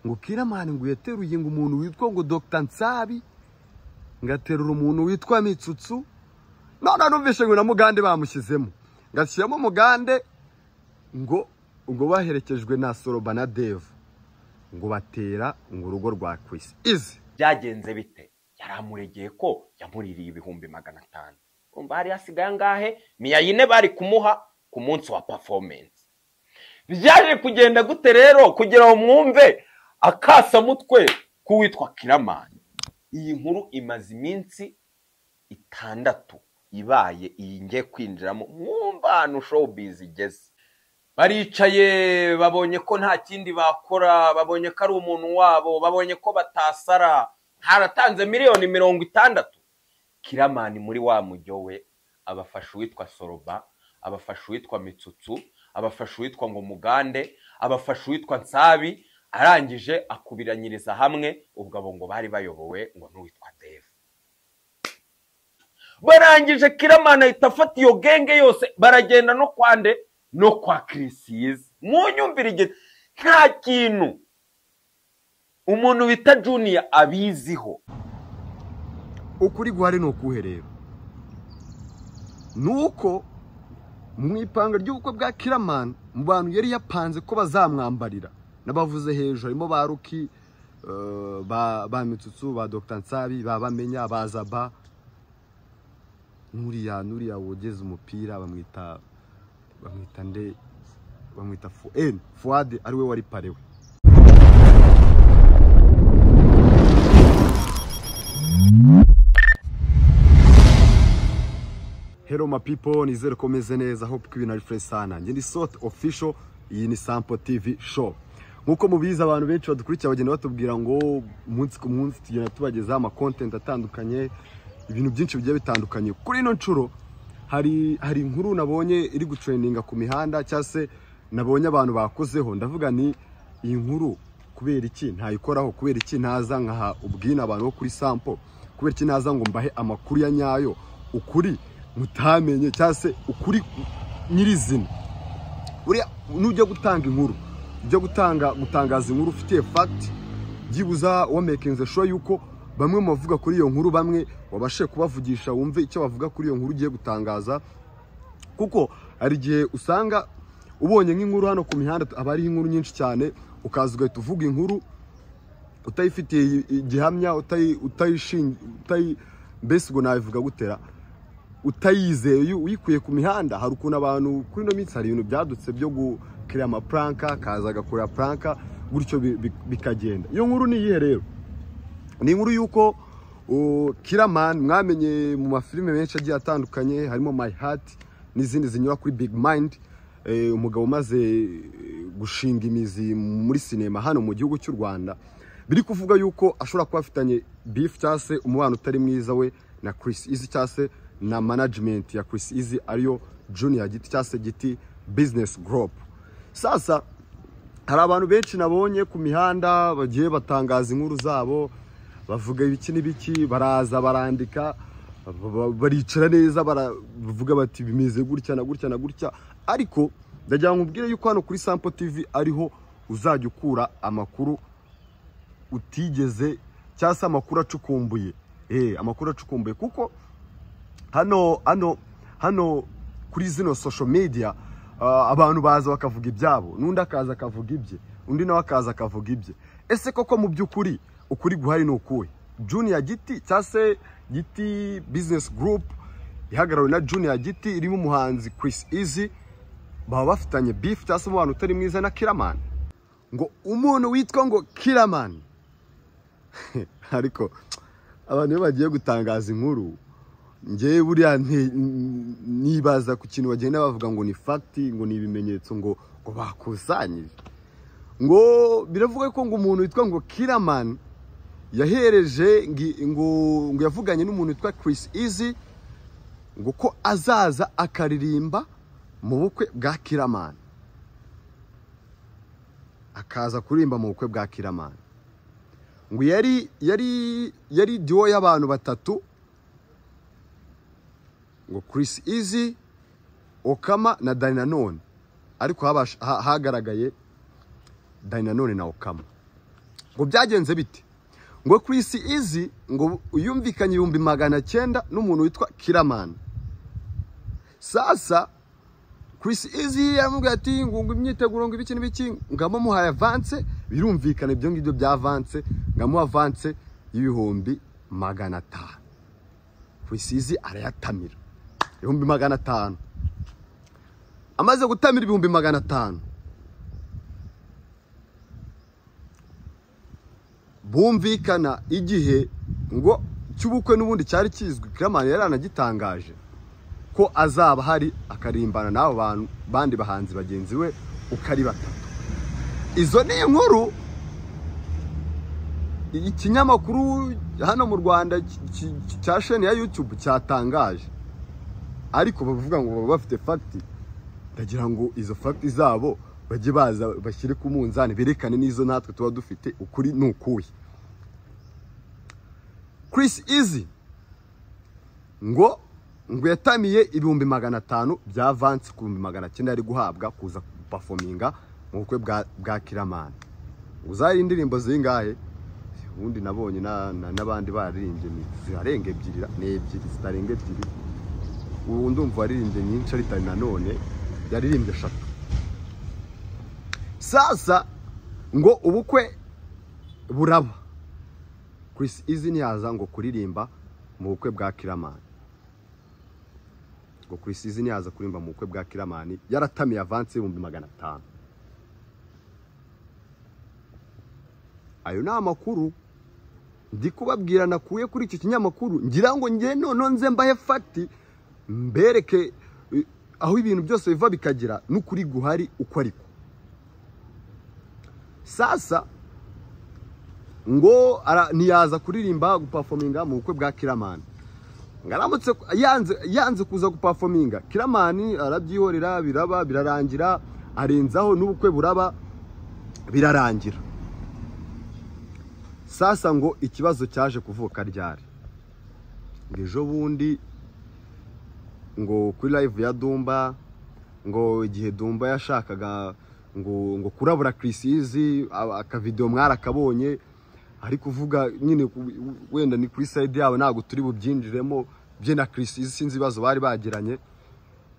ngo kiramani ngo uyateruye ngo umuntu witwa ngo dogita nsabi ngaterura umuntu witwa mitsutsu none numvise ngo na mugande bamushyizemo ngashyiramo umugande ngo ngo baherekejwe na soroba na devu ngo batera ngo urugo rwa kwisi izi byagenze bite yari amuregeye ko yamuririye ibihumbi magana atanu umva hari hasigaye angahe miyayine bari kumuha ku munsi wa pafomensi byaje kugenda gute rero kugira ngo mwumve akasamutwe k'uwitwa kiramani iyi nkuru imaze iminsi itandatu ibaye iyi ngiye kwinjiramo mwumva ahantu showbiz igeze baricaye babonye ko nta kindi bakora babonye ko ari umuntu wabo babonye ko batasara haratanze miliyoni mirongo itandatu kiramani muri wa mujyo we abafasha uwitwa soroba abafasha uwitwa mitsutsu abafasha uwitwa ngo mugande abafasha uwitwa nsabi arangije akubiranyiriza hamwe ubwo abo ngo bari bayobowe ngo n'uwitwa devu barangije kiramani ahita afata iyo genge yose baragenda no kwande no kwa kirisiyizi munyumvire igihe nta kintu umuntu bita juniya abiziho ukuri guhari ni ukuhe rero ni uko mu ipanga ry'ubukwe bwa kiramani mu bantu yari yapanze ko bazamwambarira n'abavuze hejuru harimo ba ruki eh, ba- ba mitsutsu ba dogita nsabi ba bamenya ba zaba n'uriya n'uriya wogeze umupira bamwita bamwita nde bamwita fu eni fuwade ariwe wari parewe Hello my people, nizere ko meze neza, hope ko ibintu ari fresh sana. Njye ni Sot Official, iyi ni Sampo TV Show. Nk'uko mubizi abantu benshi badukurikira bagenda batubwira ngo umunsi ku munsi tugenda tubagezaho ama content atandukanye, ibintu byinshi bigiye bitandukanye. Kuri ino nshuro hari hari inkuru nabonye iri gutrendinga ku mihanda cyangwa se nabonye abantu bakozeho ndavuga ni iyi nkuru kubera iki ntayikoraho kubera iki ntaza nkaha ubwina abantu bo kuri sampo kubera iki ntaza ngo mbahe amakuru ya nyayo ukuri mutamenye cyangwa se ukuri nyirizina buriya nujya gutanga inkuru ujya gutanga gutangaza inkuru ufitiye fagiti byibuza wamekinze sho yuko bamwe mu bavuga kuri iyo nkuru bamwe wabashe kubavugisha wumve icyo bavuga kuri iyo nkuru ugiye gutangaza kuko hari igihe usanga ubonye nk'inkuru hano ku mihanda haba hariho inkuru nyinshi cyane ukaza ugahita uvuga inkuru utayifitiye igihamya utayi- utayishingi utayi mbese ubwo nabivuga gutera utayizeye uyikuye ku mihanda hari ukuntu abantu kuri ino minsi hari ibintu byadutse byo gukira amapuranka akaza agakora puranka gutyo bi- bi- bikagenda iyo nkuru ni iyihe rero ni inkuru y'uko uh, kiramani mwamenye mu mafilime menshi agiye atandukanye harimo my heart n'izindi zinyura kuri big mind eh, umugabo umaze eh, gushinga imizi muri sinema hano mu gihugu cy'u rwanda biri kuvuga yuko ashobora kuba afitanye beef cyangwa se umubano utari mwiza we na Chris Easy cyangwa se na management ya Chris Easy ariyo Junior Giti cyangwa se Giti Business Group sasa hari abantu benshi nabonye ku mihanda bagiye batangaza inkuru zabo bavuga ibiki n'ibiki baraza barandika ba- ba- baricara neza baravuga bati bimeze gutya na gutya na gutya ariko ndagira ngo nkubwire yuko hano kuri sampo tv ariho uzajya ukura amakuru utigeze cyangwa se amakuru acukumbuye Eh, amakuru acukumbuye kuko hano hano hano kuri zino social media ah, abantu baza bakavuga ibyabo n'undi akaza akavuga ibye undi nawe akaza akavuga ibye ese koko mu by'ukuri ukuri guhari ni ukuhe junior giti cyangwa se giti business group ihagarariwe na junior giti irimo umuhanzi chris easy baba bafitanye beef cyangwa se umubano utari mwiza na kiramani ngo umuntu witwa ngo kiramani ariko abantu iyo bagiye gutangaza inkuru ngewe buriya nti- nibaza ku kintu bagenda bavuga ngo ni fagiti ngo ni ibimenyetso ngo ngo bakusanyije ngo biravuga ko ngo umuntu witwa ngo kiramani yahereje ngi- ngo ngo yavuganye n'umuntu witwa Chris Easy ngo ko azaza akaririmba mu bukwe bwa kiramani akaza kuririmba mu bukwe bwa kiramani ngo yari yari yari diwo y'abantu batatu ngo Chris Easy Okama na Dani Nanone ariko habasha- ha- hagaragaye Dani Nanone na Okama ngo byagenze bite ngo ku isi izi ngo uyumvikanye ibihumbi magana cyenda n'umuntu witwa kiramani sasa Chris Easy yamubwiye ati ngo ngo imyiteguro ngo ibiki n'ibiki ngamo muhaye avance birumvikana ibyo ngibyo bya avance ngamo avance y'ibihumbi magana atanu Chris Easy arayatamira ibihumbi magana atanu amaze gutamira ibihumbi magana atanu bumvikana igihe ngo cy'ubukwe n'ubundi cyari kizwi kiramani yari anagitangaje ko azaba hari akarimbana n'abo bantu bandi bahanzi bagenzi we uko ari batatu izo ni inkuru ikinyamakuru hano mu rwanda ki- ki- cya sheni ya yutube cyatangaje ariko bavuga ngo baba bafite fagiti ndagira ngo izo fagiti zabo bajye baza bashyire ku munzani berekane n'izo natwe tuba dufite ukuri ni ukuhe Chris Easy ngo ngo yatamiye ibihumbi magana atanu bya vansi ku bihumbi magana cyenda yari guhabwa kuza gupafominga mu bukwe bwa bwa kiramani uzari indirimbo zingahe ubundi nabonye na- na- n'abandi baririmbye ni- zirarenga ebyiri ni ebyiri zitarenga ebyiri ubu ndumva waririmbye nyinshi aritari nanone yaririmbye eshatu sasa ngo ubukwe buraba Chris Easy ntiyaza ngo kuririmba mu bukwe bwa kiramani ngo Chris Easy ntiyaza kuririmba mu bukwe bwa kiramani yaratamiye avansi y'ibihumbi magana atanu ayo ni amakuru ndi kubabwira nakuye kuri icyo kinyamakuru ngira ngo njye noneho nze mbahe fagiti mbereke eh, aho ibintu byose biva bikagera n'ukuri guhari uko ariko sasa ngo ara- ntiyaza kuririmba gupafominga mu bukwe bwa kiramani ngo aramutse yanze yanze kuza gupafominga kiramani arabyihorera biraba birarangira arenzaho n'ubukwe buraba birarangira sasa ngo ikibazo cyaje kuvuka ryari ngo ejo bundi ngo kuri live ya Dumba ngo igihe Dumba yashakaga ngo ngo kurabura Chris Easy a- akavidewo mwarakabonye ari kuvuga nyine ku- wenda ni kuri side yabo ntabwo turi bubyinjiremo bye na Chris Easy sinzi ibibazo bari bagiranye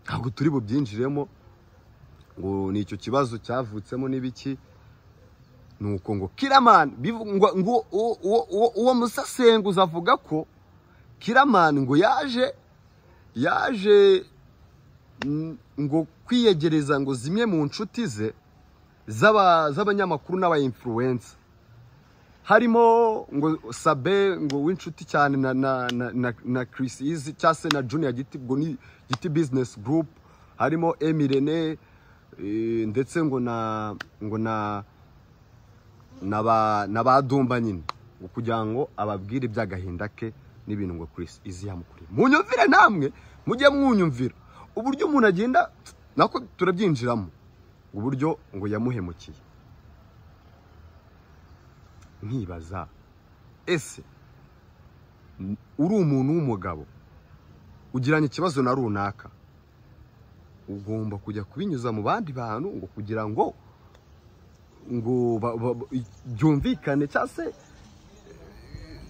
ntabwo turi bubyinjiremo ngo ni icyo kibazo cyavutsemo n'ibiki nuko ngo kiramani bivu- ngo- ngo uwo- uwo- uwo- uwo musasenguzi avuga ko kiramani ngo yaje yaje mm, ngo kwiyegereza ngo zimwe mu nshuti ze z'aba- z'abanyamakuru n'abayinfluwensa harimo ngo sabe ngo w'inshuti cyane na na na na, na Chris Easy cyangwa se na Junior Giti ubwo ni Giti Business Group harimo Emirene eh, ndetse ngo na ngo na na ba na ba Dumba nyine ngo kugira ngo ababwire iby'agahinda ke n'ibintu ngo Chris Easy yamukuriye munyumvire namwe mujye mwunyumvira uburyo umuntu agenda nako turabyinjiramo uburyo ngo yamuhemukiye nkibaza ese m- uri umuntu w'umugabo ugiranye ikibazo na runaka ugomba kujya kubinyuza mu bandi bantu ngo kugira ngo ngo ba- ba- ba- byumvikane cyangwa se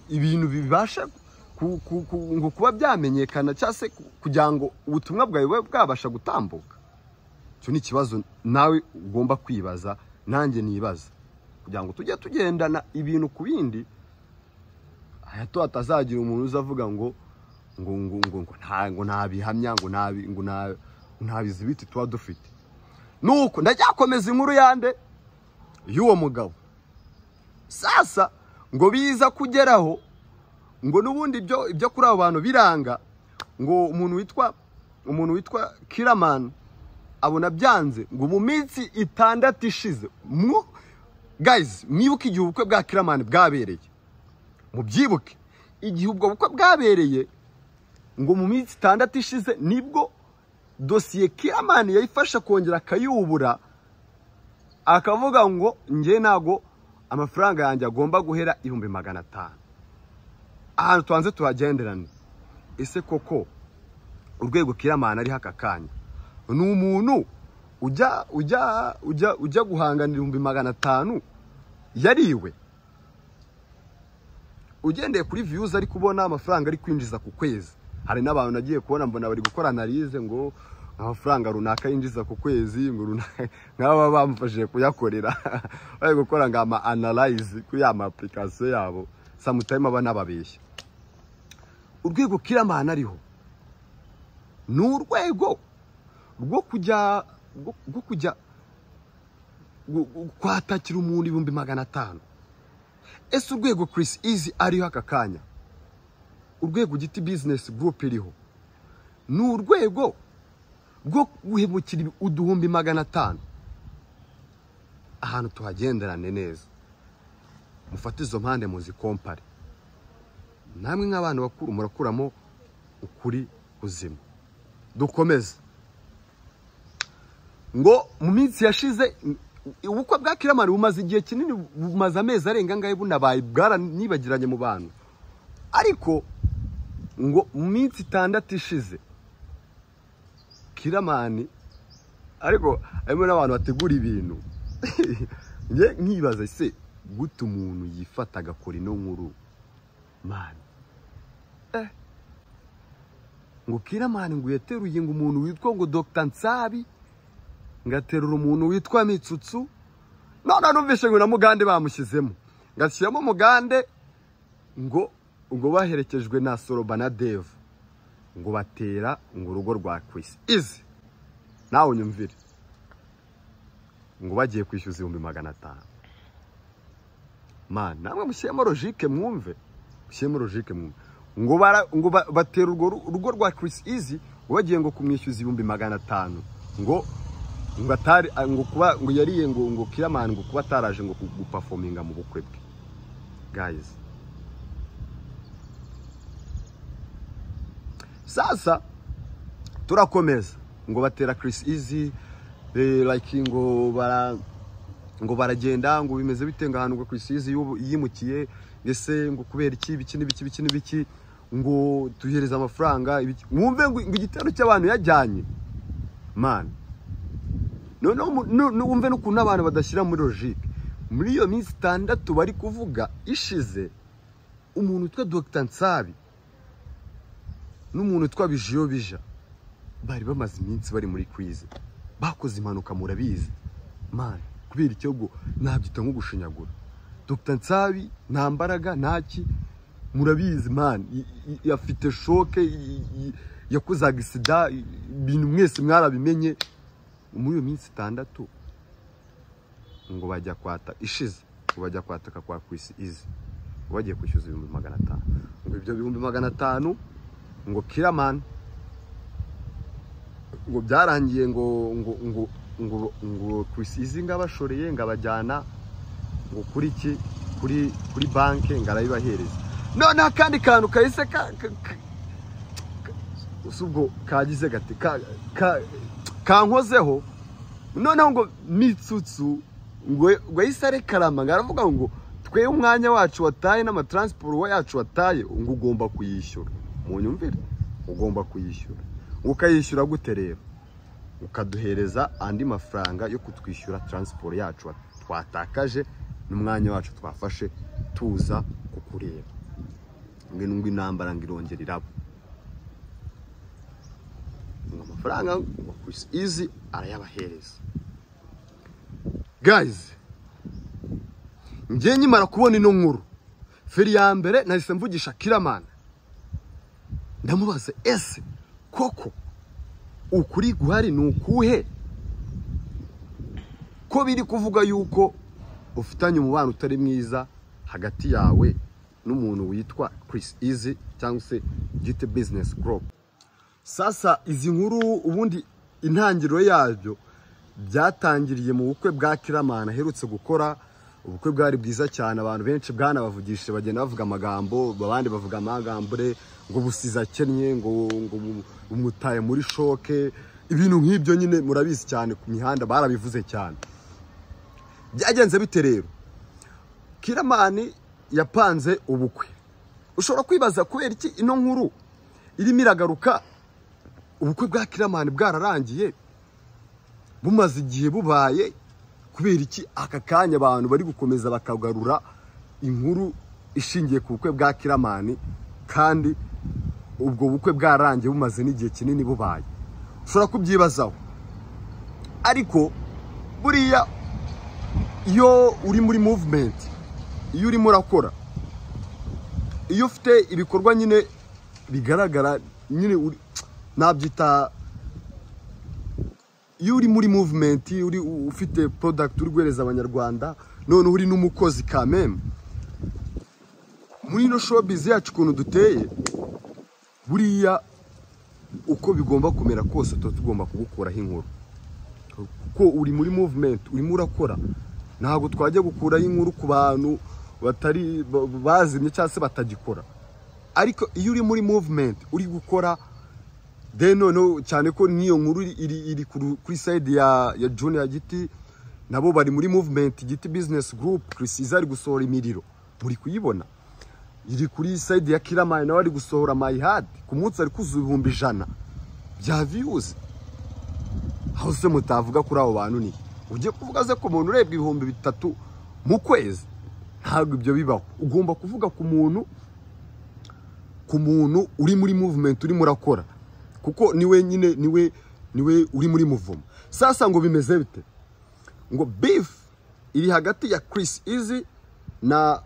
ibintu bibashe ku- ku- ku- ngo kuba byamenyekana cyangwa se ku- kugira ngo ubutumwa bwawe bube bwabasha gutambuka icyo ni ikibazo nawe ugomba kwibaza nanjye nibaza kugira ngo tujye tugendana ibintu ku bindi hato hatazagira umuntu uzavuga ngo ngo ngo ngo ngo nta ngo nabihamya ngo nabi ngo na- ntabizi biti tuba dufite nuko ndajyakomeza inkuru yande y'uwo mugabo sasa ngo biza kugeraho ngo n'ubundi ibyo ibyo kuri abo bantu biranga ngo umuntu witwa umuntu witwa kiramani abona byanze ngo mu minsi itandatu ishize mu guys mwibuke igihe ubukwe bwa kiramani bwabereye mubyibuke igihe ubwo bukwe bwabereye ngo mu minsi itandatu ishize nibwo dosiye kiramani yayifasha kongera akayubura akavuga ngo njye ntago amafaranga yanjye agomba guhera ibihumbi magana atanu ahantu tubanze tuhagenderane ese koko urwego kiramani ariho aka kanya ni umuntu ujya ujya ujya ujya guhanganira ibihumbi magana atanu yariwe ugendeye kuri viyuzi ari kubona amafaranga ari kwinjiza ku kwezi hari n'abantu nagiye kubona mbona bari gukora analize ngo amafaranga runaka yinjiza ku kwezi ngo runaka nk'aba bamufashije kuyakorera bari gukora ngo ama analize kuri ya ma application yabo samutayime aba n'ababeshya urwego kiramahana ariho ni urwego rwo kujya rwo- rwo kujya gu- gu- kwatakira umuntu ibihumbi magana atanu ese urwego Chris Easy ariho aka kanya urwego giti business group iriho ni urwego rwo guhemukira uduhumbi magana atanu ahantu tuhagenderane neza mufate izo mpande muzikompare namwe nk'abantu bakuru murakuramo ukuri kuzima dukomeze ngo mu minsi yashize ubukwe bwa kiramari bumaze igihe kinini bumaze amezi arenga angahe bunabaye bwaranibagiranye mu bantu ariko ngo mu minsi itandatu ishize kiramani ariko harimo n'abantu bategura ibintu njye nkibaza se gute umuntu yifata agakora ino nkuru mani eh ngo kiramani ngo uyateruye ngo umuntu witwa ngo dogita nsabi ngaterura umuntu witwa mitsutsu none numvise ngo na mugande bamushyizemo ngashyiramo mugande ngo ngo baherekejwe na soroba na deva ngo batera ngo urugo rwa kwisi izi nawe unyumvire ngo bagiye kwishyuza ibihumbi magana atanu mana namwe mushyiremo logike mwumve mushyiremo logike mwumve ngo bara ngo ba- batera urwo ru- urugo rwa Chris Easy ngo bagiye ngo kumwishyuza ibihumbi magana atanu ngo ngo atari a- ngo kuba ngo yariye ngo ngo kiramani ngo kuba ataraje ngo gu- gupafominga mu bukwe bwe guys sasa turakomeza ngo batera Chris Easy eh, like ngo bara ngo baragenda ngo bimeze bite ngo ahantu ngo Chris Easy yubu- yimukiye ese ngo kubera iki biki n'ibiki biki n'ibiki ngo tuhereze amafaranga ibiki mwumve ngo ngo igitero cy'abantu yajyanye man noneho mu- nu- nu- wumve n'ukuntu abantu badashyira muri logike muri iyo minsi itandatu bari kuvuga ishize umuntu witwa dogita nsabi n'umuntu witwa bijiyo bija bari bamaze iminsi bari muri kwize bakoze impanuka murabizi mani kubera icyo ngo nabyita nko gushinyagura dogita nsabi nta mbaraga ntaki murabizi mani i- i- afite shoke i- i- yakoze agisida i- ibintu mwese mwarabimenye muri iyo minsi itandatu ngo bajya kwata ishize ngo bajya kwataka kwa kwisi izi ngo bagiye kwishyuza ibihumbi magana atanu ngo ibyo bihumbi magana atanu ngo kiramani ngo byarangiye ngo ngo ngo ngo ngo kwisi izi ngo abashoreye ngo abajyana ngo kuri iki kuri kuri banki ngo arabibahereza noneho akandi kantu kahise ka- ka- ka- si ubwo kagize gati ka- ka- kankozeho noneho ngo mitsutsu ngo ngo yahise arekarama ngo aravuga ngo twe umwanya wacu wataye n'amataransiporo wa yacu wataye ngo ugomba kuyishyura mu nyumvire ugomba kuyishyura ngo ukayishyura gute rero ukaduhereza andi mafaranga yo kutwishyura taransiporo yacu wa- twatakaje n'umwanya wacu twafashe tuza kukureba ngwino ngo intambara ngo irongere iraba ngo amafaranga ngo Chris Easy arayabahereza guys njye nkimara kubona ino nkuru feri ya mbere nahise mvugisha kiramana ndamubaza ese koko ukuri guhari ni ukuhe ko biri kuvuga yuko ufitanye umubano utari mwiza hagati yawe n'umuntu witwa Chris Easy cyangwa se GT Business Group sasa izi nkuru ubundi intangiriro yabyo byatangiriye mu bukwe bwa kiramana aherutse gukora ubukwe bwari bwiza cyane abantu benshi bwanabavugishije bagenda bavuga amagambo abandi bavuga amagambure ngo busize akennye ngo ngo bu- bumutaye muri shoke ibintu nk'ibyo nyine murabizi cyane ku mihanda barabivuze cyane byagenze bite rero kiramani yapanze ubukwe ushobora kwibaza kubera iki ino nkuru irimo iragaruka ubukwe bwa kiramani bwararangiye bumaze igihe bubaye kubera iki aka kanya abantu bari gukomeza bakagarura inkuru ishingiye ku bukwe bwa kiramani kandi ubwo bukwe bwarangiye bumaze n'igihe kinini bubaye ushobora kubyibazaho ariko buriya iyo uri muri muvumenti iyo urimo urakora iyo ufite ibikorwa nyine bigaragara nyine uri- nabyita iyo uri muri muvumenti uri u- ufite porodagiti uri guhereza abanyarwanda noneho uri n'umukozi kameme muri ino shopizi yacu ukuntu duteye buriya uko bigomba kumera kose tuba tugomba kugukuraho inkuru ko uri muri muvumenti urimo urakora ntabwo twajya gukuraho inkuru ku bantu batari ba- bazimye cyangwa se batagikora ariko iyo uri muri muvumenti uri gukora de noneho cyane ko n'iyo nkuru iri- iri iri ku ru- kuri sayidi ya ya juniya giti nabo bari muri muvumenti giti bizinesi gurupu kirisiza ari gusohora imiriro muri kuyibona iri kuri sayidi ya kiramayi nawe ari gusohora mayihadi ku munsi ari kuzuza ibihumbi ijana bya viyuzi aho se mutavuga kuri abo bantu ni ugiye kuvuga se ko umuntu urebwa ibihumbi bitatu mu kwezi ntabwo ibyo bibaho ugomba kuvuga ku muntu ku muntu uri muri muvumenti urimo urakora kuko niwe nyine niwe niwe uri muri muvumo sasa ngo bimeze bite ngo bifu iri hagati ya kirisi izi na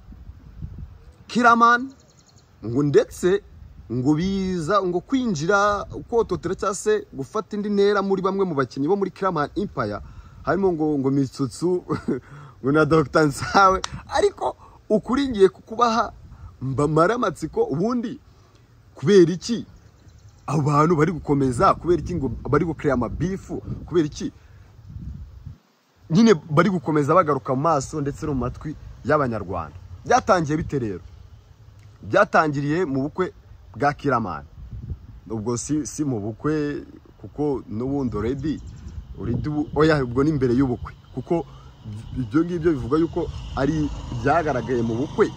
kiramani ngo ndetse ngo biza ngo kwinjira kototera cyangwa se gufata indi ntera muri bamwe mu bakinnyi bo muri kiramani impaya harimo ngo ngo mitsutsu ngo na dogita nsawe ariko ukuri ngiye kukubaha mbamara amatsiko ubundi kubera iki abantu bari gukomeza kubera iki ngo bari gukiriya amabifu kubera iki nyine bari gukomeza bagaruka mu maso ndetse no mu matwi y'abanyarwanda byatangiye bite rero byatangiriye mu bukwe bwa kiramani ubwo si si mu bukwe kuko n'ubundi oredi oredi ubu- oya ubwo ni imbere y'ubukwe kuko ibyo ngibyo bivuga yuko ari ibyagaragaye mu bukwe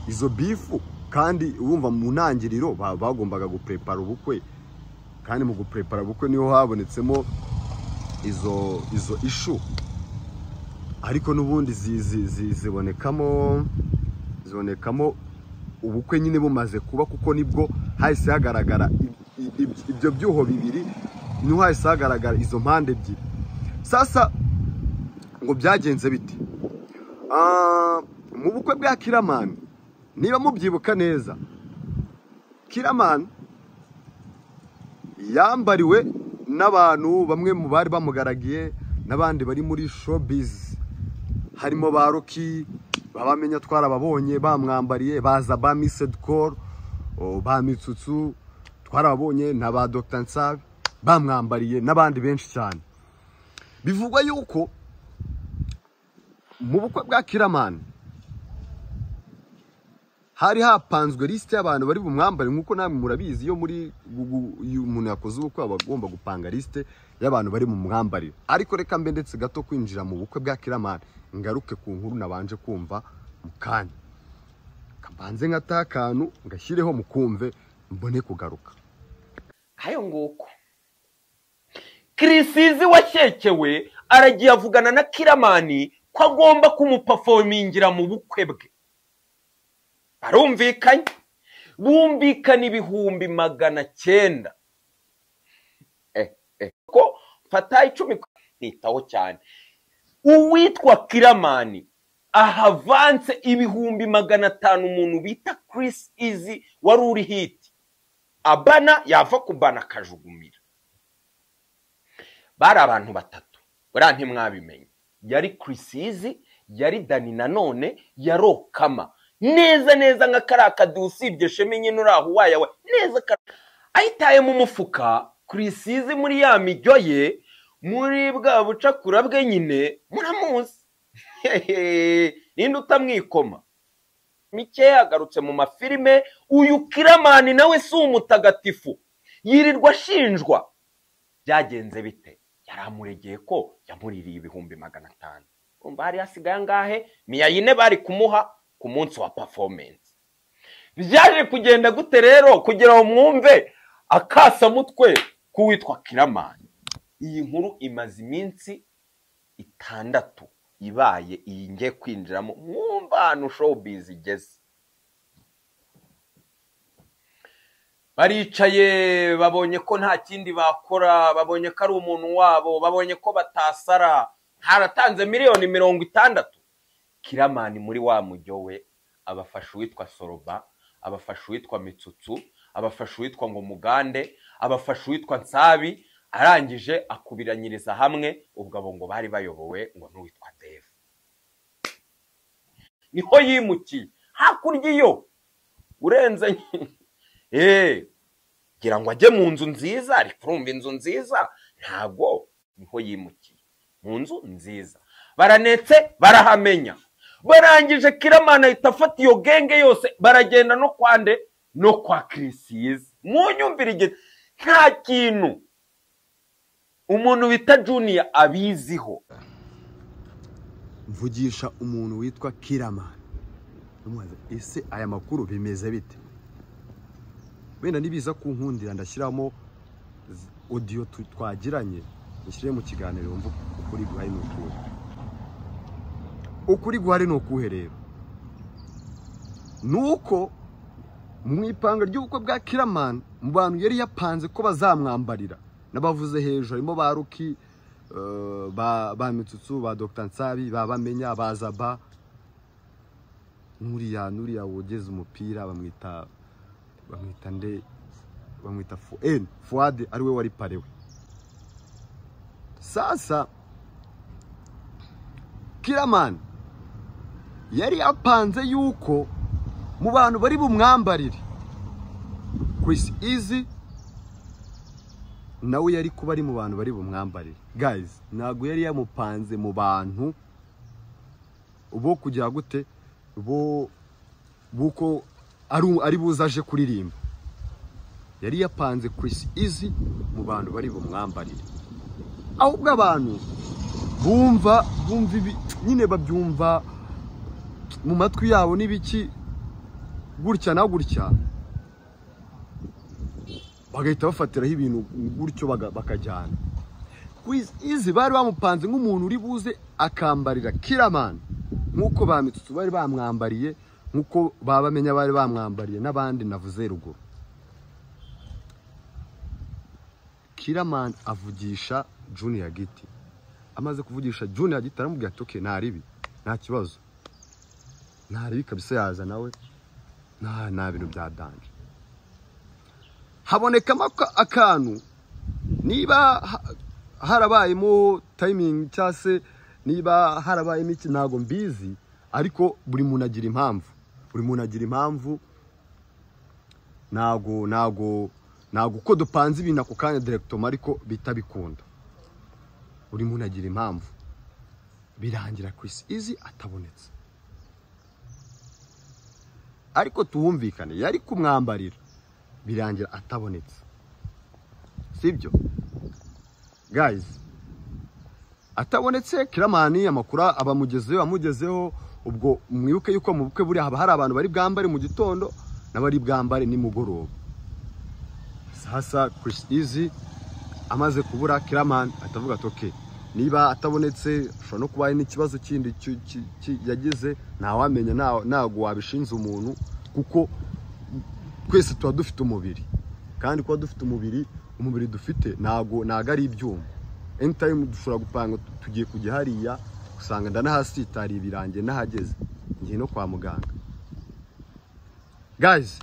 izo bifu kandi wumva mu ntangiriro ba- bagombaga guprepara ubukwe kandi mu guprepara ubukwe niho habonetsemo izo izo ishu ariko n'ubundi zi- zi- zi- zibonekamo zibonekamo ubukwe nyine bumaze kuba kuko nibwo hahise hagaragara i- i- i- ibyo byuho bibiri niho hahise hagaragara izo mpande ebyiri sasa ngo byagenze bite Ah, mu bukwe bwa kiramani niba mubyibuka neza kiramani yambariwe n'abantu bamwe mu bari bamugaragiye n'abandi bari muri showbiz harimo ba roki babamenya twarababonye bamwambariye baza ba misedi koru ba mitsutsu twarababonye na ba dogita nsabe bamwambariye n'abandi benshi cyane bivugwa yuko mu bukwe bwa kiramani hari hapanzwe lisite y'abantu bari bumwambare nk'uko namwe murabizi iyo muri gu- gu- iyo umuntu yakoze ubukwe aba agomba gupanga lisite y'abantu bari mu mwambarire ariko reka mbe ndetse gato kwinjira mu bukwe bwa kiramani ngaruke ku nkuru nabanje kumva mu kanya kabanze nkataha akantu ngashyireho mukumve mbone kugaruka ayo nguko kirisizi wakekewe aragiye avugana na kiramani ko agomba kumupafomingira mu bukwe bwe barumvikanye bumvikana ibihumbi magana cyenda Eh, eh, ko fata icumi nitaho cyane uwitwa kiramani ahavanse ibihumbi magana atanu umuntu bita kirisi izi wari uri hiti abana yava kubana akajugumirira bari abantu batatu buriya ntimwabimenye yari kirisizi yari dani nanone yari okama neza neza nka kariya kaduha usibye shema nyine uri aho uwaye we neza kariya ayitaye mu mufuka kirisizi muri ya miryo ye muri bwa bucakura bwe nyine muramuzi Hehe, ninde utamwikoma mike yagarutse mu mafilime uyu kiramani nawe si umutagatifu yirirwa ashinjwa byagenze bite yari amuregeye ko yamuririye ibihumbi magana atanu umva hari hasigaye angahe miyayine bari kumuha ku munsi wa pafomensi byaje kugenda gute rero kugira ngo mwumve akasamutwe k'uwitwa kiramani iyi nkuru imaze iminsi itandatu ibaye iyi ngiye kwinjiramo mwumva ahantu showbiz igeze baricaye babonye ko nta kindi bakora babonye ko ari umuntu wabo babonye ko batasara haratanze miliyoni mirongo itandatu kiramani muri wa mujyo we abafasha uwitwa soroba abafasha uwitwa mitsutsu abafasha uwitwa ngo mugande abafasha uwitwa nsabi arangije akubiranyiriza hamwe ubwo abo ngo bari bayobowe ngo n'uwitwa deve niho yimukiye hakurya iyo urenze eee ngira ngo ajye mu nzu nziza ari kurumva inzu nziza ntabwo niho yimukiye mu nzu nziza baranetse barahamenya barangije kiramana ahita afata iyo genge yose baragenda no kwande no kwa kirisiyiza mu nyumvire igihe nta kintu umuntu bita juniya abiziho mvugisha umuntu witwa kiramani Ndamubaza, ese aya makuru bimeze bite wenda nibiza kunkundira ndashyiramo z- odiyo tu- twagiranye mushyire mu kiganiro wumva ukuri guhari ni ukuhe ukuri guhari ni ukuhe rero ni uko mu ipanga ry'ubukwe bwa kiramani mu bantu yari yapanze ko bazamwambarira n'abavuze hejuru harimo ba ruki eh, ba ba mitsutsu ba dogita nsabi ba bamenya ba zaba n'uriya n'uriya wogeza umupira bamwita bamwita nde bamwita fu eni fuwade ari we wari parewe sasa kiramani yari apanze yuko mu bantu bari bumwambarire Chris izi nawe yari kuba ari mu bantu bari bumwambarire gayizi ntabwo yari yamupanze mu bantu bo kugira gute bo buko ari ari buzaje kuririmba yari yapanze Chris Easy mu bantu bari bumwambarire ahubwo abantu bumva bumva ibi nyine babyumva mu matwi yabo n'ibiki gutya na gutya bagahita bafatiraho ibintu gutyo baga- bakajyana Chris Easy bari bamupanze nk'umuntu uri buze akambarira Kiraman nk'uko ba Mitsutsu bari bamwambariye nk'uko babamenya bari bamwambariye n'abandi navuze ruguru Kiraman avugisha Junior Giti amaze kuvugisha Junior Giti aramubwira ati okay nta ribi nta kibazo nta ribi kabisa yaza nawe nta nta bintu bya danje habonekamo aka- akantu niba ha- harabayemo tayimingi cyangwa se niba harabayemo iki ntabwo mbizi ariko buri muntu agira impamvu buri muntu agira impamvu ntabwo ntabwo ntabwo uko dupanze ibintu ako kanya direkitoma ariko bihita bikunda buri muntu agira impamvu birangira Chris Easy atabonetse ariko tuwumvikane yari kumwambarira birangira atabonetse sibyo gayizi atabonetse kiramani amakuru aba amugezeho amugezeho ubwo mwibuke yuko mu bukwe buriya haba hari abantu bari bwambare mu gitondo n'abari bwambare nimugoroba sasa Chris Easy amaze kubura kiramani atavuga ati okay niba atabonetse ashobora no kuba hari n'ikibazo kindi ki- ki- ki- yagize ntawamenya nta- ntabwo wabishinze umuntu kuko twese tuba dufite umubiri kandi kuba dufite umubiri umubiri dufite ntabwo ntabwo ari ibyuma anytime dushobora gupanga tu- tugiye kujya hariya usanga ndanahasitariye ibirange nahageze ngiye no kwa muganga guys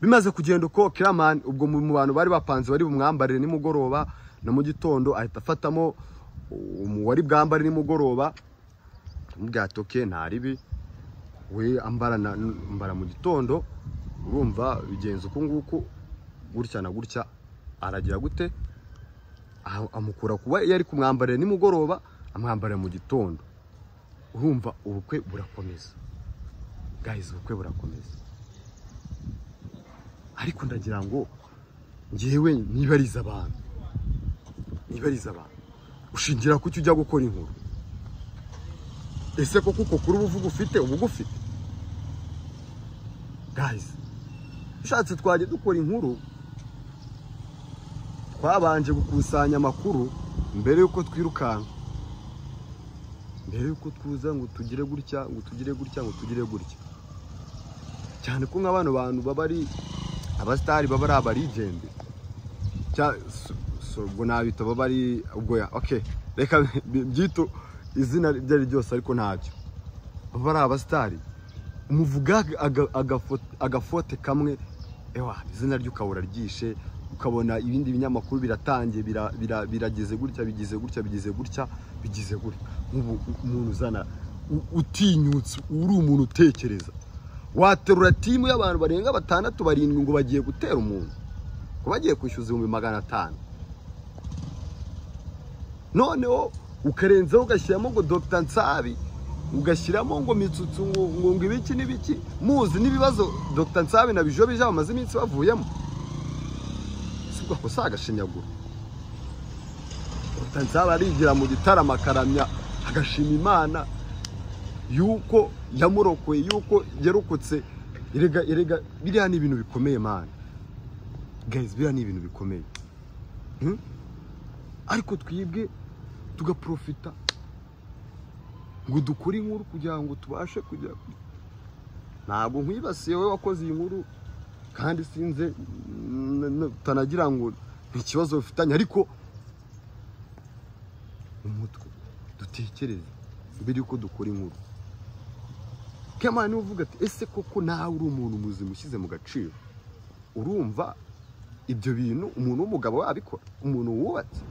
bimaze kugenda uko kiramani ubwo mu mu bantu bari bapanze bari bumwambarire nimugoroba na mu gitondo ahita afatamo umu wari bwambare nimugoroba amubwira ati okay nta ribi we ambara na- ambara mu gitondo urumva bigenza uku nguku gutya na gutya aragira gute Ah, amukura kuba yari kumwambarira nimugoroba amwambarira mu gitondo urumva ubukwe burakomeza guys ubukwe burakomeza ariko ndagira ngo ngewe nibarize abantu nibarize abantu ushingira kuki ujya gukora inkuru ese koko uko kuri uvuga ufite uba ugufite guys ushatse twajya dukora inkuru twabanje gukusanya amakuru mbere y'uko twirukanka mbere y'uko tuza ngo tugire gutya ngo tugire gutya ngo tugire gutya cyane ko nk'abana bantu baba ari abasitari baba ari abarigende ubwo nabita baba ari ubwo ya oke reka byito izina ibyo ari ryose ariko ntacyo baba ari abasitari umuvuga agafote kamwe ewa izina rye ukabura ryishe ukabona ibindi binyamakuru biratangiye birageze gutya bigize gutya bigize gutya bigize gutya umuntu uzana utinyutse uri umuntu utekereza waterura timu y'abantu barenga batandatu barindwi ngo bagiye gutera umuntu ngo bagiye kwishyuza ibihumbi magana atanu noneho ukarenzaho ugashyiramo ngo dogita nsabi ugashyiramo ngo mitsutsu ngo ngo ibiki n'ibiki muzi n'ibibazo dogita nsabi na bijo bija bamaze iminsi bavuyemo si ubwo ako si agashinyaguro dogita nsabi arigira mu gitaramo akaramya agashima imana yuko yamurokoye yuko yarokotse erega erega biriya ni ibintu bikomeye mani gayizi biriya ni ibintu bikomeye ariko twibwe tugaprofita ngo dukore inkuru kugira ngo tubashe kujya ntabwo nkwibasiye wowe wakoze iyi nkuru kandi sinze utanagira ngo ni ikibazo bifitanye ariko umutwe dutekereze mbere yuko dukora inkuru kemana niwe uvuga ati ese koko nawe uri umuntu muzima ushyize mu gaciro urumva ibyo bintu umuntu w'umugabo wabikora umuntu wubatse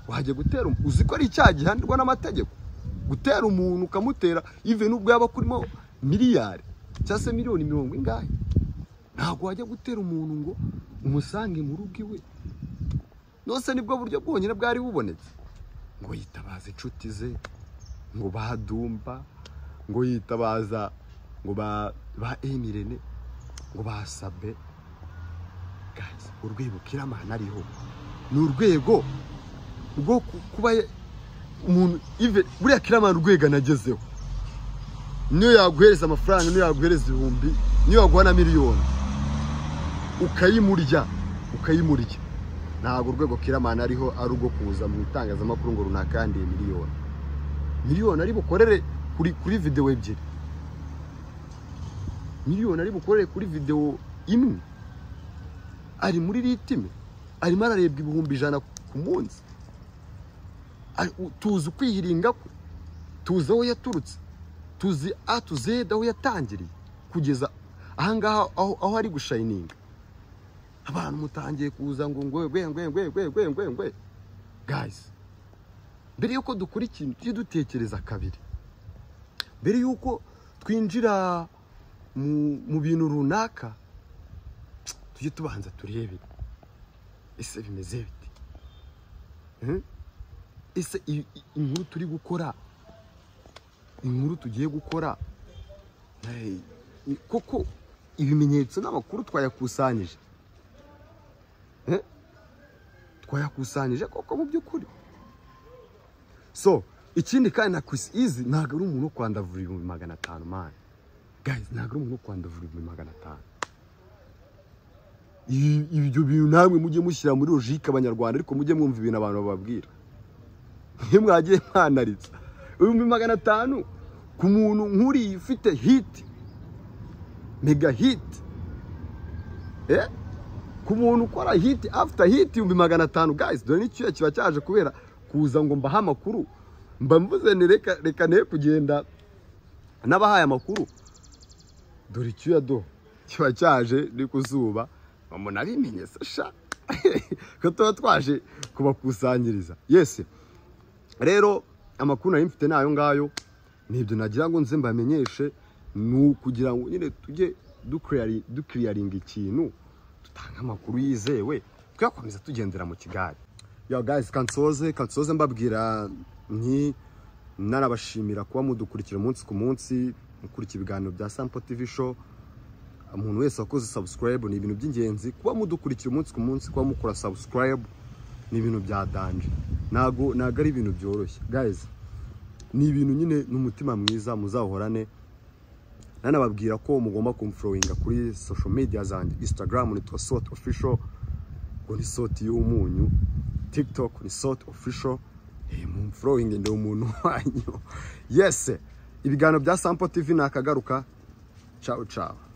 wajya gutera uzi ko ari icyaha gihanirwa n'amategeko gutera umuntu ukamutera ive n'ubwo yaba kurimo miliyari cyangwa se miliyoni mirongo ingahe ntabwo wajya gutera umuntu ngo umusange mu rugo iwe nose nibwo buryo bwonyine bwari bubonetse ngo yitabaze inshuti ze ngo badumba ngo yitabaza ngo ba ba emirene ngo basabe urwego kiramana ariho ni urwego rwo kuba umuntu ive buriya kiramana urwego anagezeho niyo yaguhereza amafaranga niyo yaguhereza ibihumbi niyo yaguha na miliyoni ukayimurya ukayimurya ntabwo urwego kiramana ariho ari urwo kuza mu itangazamakuru ngo runaka yandiye miliyoni miliyoni ari bukorere kuri videwo ebyiri miliyoni ari bukorere kuri videwo imwe ari muri ritime arimo ararebwa ibihumbi ijana ku munsi tuzi ukwihiringa kwe tuzi aho yaturutse tuzi a tu zeda aho yatangiriye kugeza ahangaha aho ari gushayininga abantu mutangiye kuza ngo ngwe ngwe ngwe ngwe ngwe ngwe ngwe ngwe gayizi mbere yuko dukora ikintu tujye dutekereza kabiri mbere yuko twinjira mu bintu runaka tujye tubanza turebe ese bimeze bite ese inkuru turi gukora inkuru tugiye gukora koko ibimenyetso n'amakuru twayakusanyije twayakusanyije koko mu by'ukuri so ikindi kandi na kwisi izi ntabwo ari umuntu wo kwandavura ibihumbi magana atanu mani gayizi ntabwo ari umuntu wo kwandavura ibihumbi magana atanu ibyo bintu namwe mujye mushyira muri logike abanyarwanda ariko mujye mwumva ibintu abantu bababwira iyo mwagiye mwanaritsa ibihumbi magana atanu ku muntu nkuriya ufite hiti mega hiti ku muntu ukora hiti afuta hiti ibihumbi magana atanu gayizi dore n'icyuya kiba cyaje kubera kuza ngo mbahe amakuru mba mvuze ni reka reka ne kugenda n'abahaye amakuru dore icyuya do kiba cyaje ni ku zuba mama nabimenye sasha ko tuba twaje kubakusanyiriza yesi rero amakuru nari mfite ni ayo ngayo ni ibyo nagira ngo nze mbamenyeshe ni ukugira ngo nyine tujye dukiriyaringa ikintu dutanga amakuru yizewe tuyakomeza tugendera mu kigali yo gayizi kansoze kansoze mbabwira nti nanabashimira kuba mudukurikira umunsi ku munsi mukurikira ibiganiro bya sampo tivi show umuntu wese wakoze sabusikarayibu ni ibintu by'ingenzi kuba mudukurikira umunsi ku munsi kuba mukora sabusikarayibu ni ibintu bya danje ntabwo ntabwo ari ibintu byoroshye gayizi ni ibintu nyine ni umutima mwiza muzahorane nanababwira ko mugomba kumfurowinga kuri sosho media zanjye instagram nitwa soti ofisho ngo ni soti y'umunyu tiktok ni soti ofisho mumfurowingi ndi umuntu wanyu yese ibiganiro bya sampo tivi nakagaruka cawu cawu